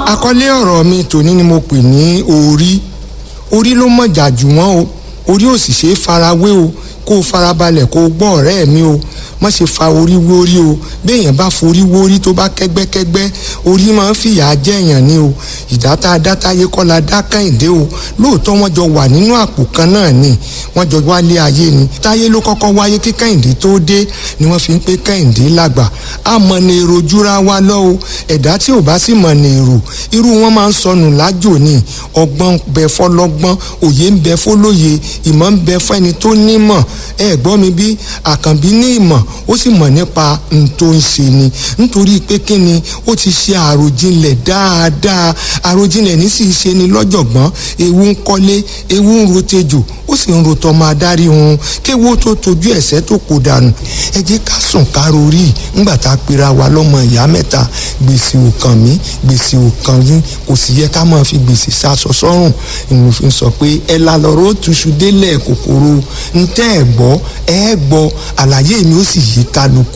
àkọlé ọ̀rọ̀ mi tòní ni mo pè ní orí orí ló mọ̀jà jù wọ́n o orí ò sì ṣe é farawé o kó o farabalẹ̀ kó o gbọ́ ọ̀rẹ́ mi o má ṣe fa orí wórí o béèyàn bá forí wórí tó bá kẹ́gbẹ́kẹ́gbẹ́ orí máa ń fìyà jẹ́yàn ni o ìdáta adátáyé kọ́ la dá kẹ́hìndé o lóòótọ́ wọ́n jọ wà nínú àpò kan náà ni wọ́n jọ wálé ayé ni táyé ló kọ́kọ́ wáyé kí kẹ́hìndé tó dé ni wọ́n fi ń pé kẹ́hìndé lágbà á mọ ní èrò júra wa lọ o ẹ̀dá tí ò bá sì mọ ní èrò irú wọn máa ń sọnù lájò ni ọgbọ́n bẹ fọlọ́gbọ́n òye ń bẹ fọlóye ìmọ̀ ń bẹ fẹ́ni tó nímọ̀ ẹ gbọ́ mi bí àkànbí ní ìmọ̀ ó sì mọ̀ nípa n tó ń ṣe ni nítorí pé kí ni ó ti ṣe àròjinlẹ̀ dáadáa àròjinlẹ̀ ní sì ṣe ni lọ́jọ̀gbọ́n ewu ń kọ́lé ewu ń rotejò ó sì ń rotọ́ máa dárí hun kéwu tó tojú ẹ̀sẹ̀ tó kò dànù ẹ jẹ́ ká sùn ká rorí ńgbà tá a pera wa lọ́mọ ìyá mẹ́ta gbèsè ò kàn mí gbèsè ò kàn yín kò sì yẹ ká máa fi gbèsè sásọ sọ́rùn ìmọ̀ fi sọ pé ẹ la lọ́rọ́ túṣu délẹ̀ kòkòrò ntẹ́ ẹ̀ gbọ́ ẹ gbọ́ àlàyé mi ó sì yí kálukú